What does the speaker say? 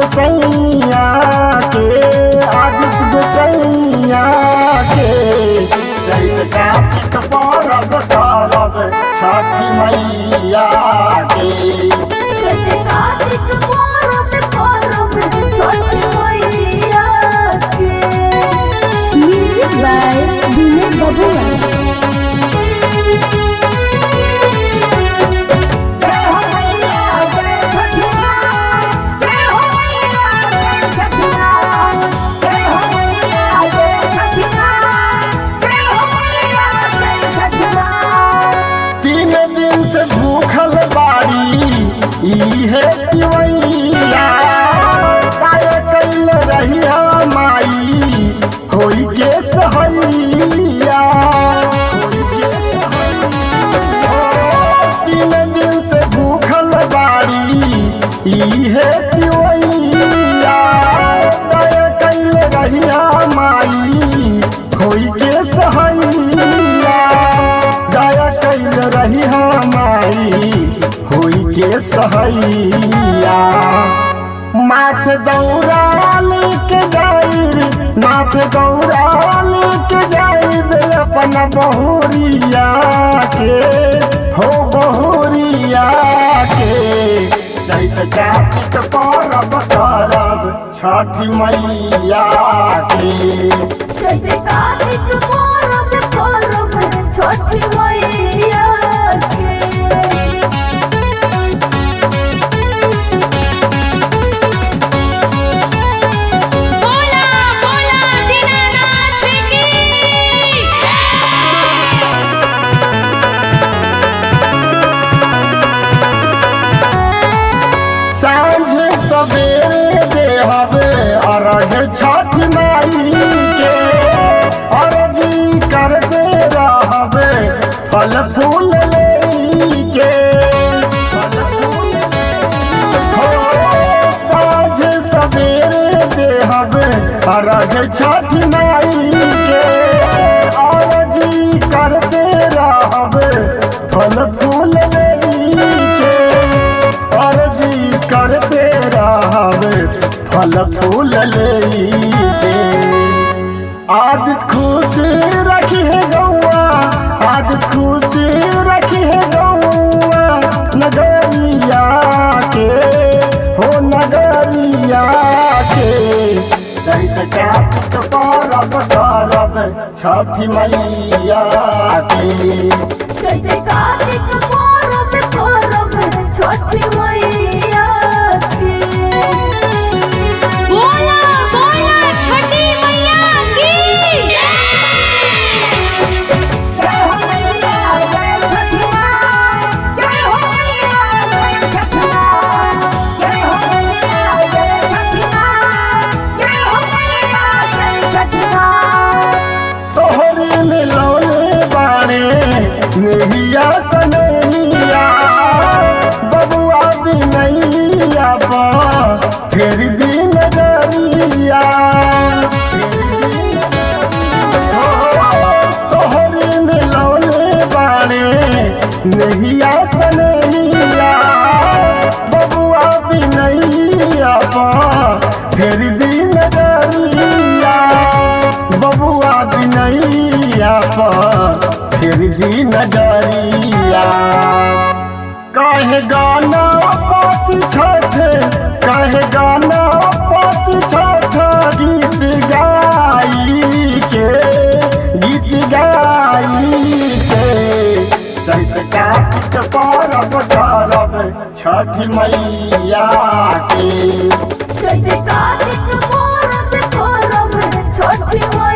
गोसैया के आदित्य गोसैया के चैत कार्तिक परब करब छठी मैया के जैसे कार्तिक पूरब करब छठ मैया के म्यूजिक बाय विनय बबुआ तीन दिन से भूखल बाड़ी इहे तिवैया काय कैल रहिया माई होई के सहैया होई के सहैया। तीन दिन से भूखल बाड़ी इहे तिवैया काय कैल रहिया माई होई के सहैया दया कैल रही हमारी होई के सहैया माथ दौड़ा लेके जाइब माथ दौड़ा लेके जाइब अपन बहुरिया के हो बहुरिया के चैत कार्तिक परब करब छठी मैया के जैसे कार्तिक पूरब करब छठ मैया के बोला बोला दीनानाथ की सांझ सवेरे देहब अर्घ छठ माई के अर्घी करते रहब फल फूल लेके हो, सांझ सवेरे देहब अर्घ छठ माई के अर्घी करते रहब फल फूल लेके अर्जी करते रहब फल फूल लेके आदित खुश रखी है गौआ आदित खुश रखी है गौआ नगरिया के हो नगरिया के चैत कार्तिक परब करब छठी मैया के जैसे कार्तिक पूरब करब छठ मैया के बोला बोला छठी मैया की तोहरी मिलौने बाणे नेहिया सनैया बबुआ बिनैया बा फिर भी नजरिया तोहरी मिलौने बाणे नेहिया सनैया बबुआ बिनैया बा फिर भी नजरिया बबुआ बिनैया पर फिर भी नजरिया काहे गाना पाती छठ काहे गाना पाती छठ गीत गाई के गीत गाई के चैत कार्तिक परब करब छठ मैया के जैसे कार्तिक पूरब करब छठ मैया